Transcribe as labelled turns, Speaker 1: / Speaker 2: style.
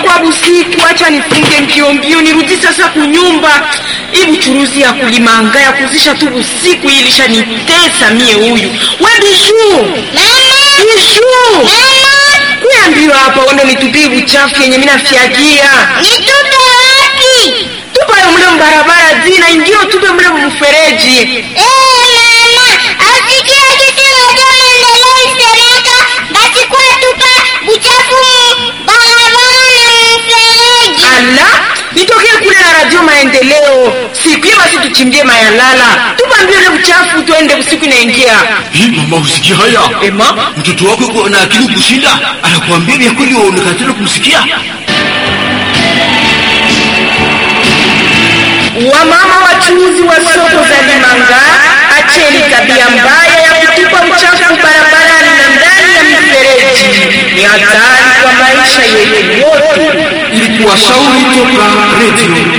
Speaker 1: inakuwa busiku, acha nifunge mbio mbio nirudi sasa kunyumba. Hii buchuruzi ya kulimanga ya kuzisha tu busiku hii ilishanitesa mie. Huyu we Bijuu, Bijuu, kuambiwa hapa uende nitupie buchafu yenye mimi nafyagia
Speaker 2: Nitupe wapi?
Speaker 1: tupa yo mle mbarabara zina ingio tupe mle mfereji.
Speaker 2: Eh, mama, asikia kitu moja maendeleo isemeka basi kwa tupa buchafu mu barabara na mfereji.
Speaker 1: Ala, nitokee kule na radio maendeleo siku hiyo, basi tuchimbie mayalala, tupa mbio ile buchafu tuende usiku inaingia.
Speaker 3: Hii mama, usikia haya?
Speaker 1: Ema,
Speaker 3: Mtoto wako yuko na akili kushinda, anakuambia vya kweli, waonekana tena kumsikia.
Speaker 1: wamama wachuuzi wa soko za Limanga, acheni tabia mbaya ya kutupa uchafu barabarani na ndani ya mifereji. Ni hatari kwa maisha yetu yote.
Speaker 3: Ilikuwa shauri toka Radio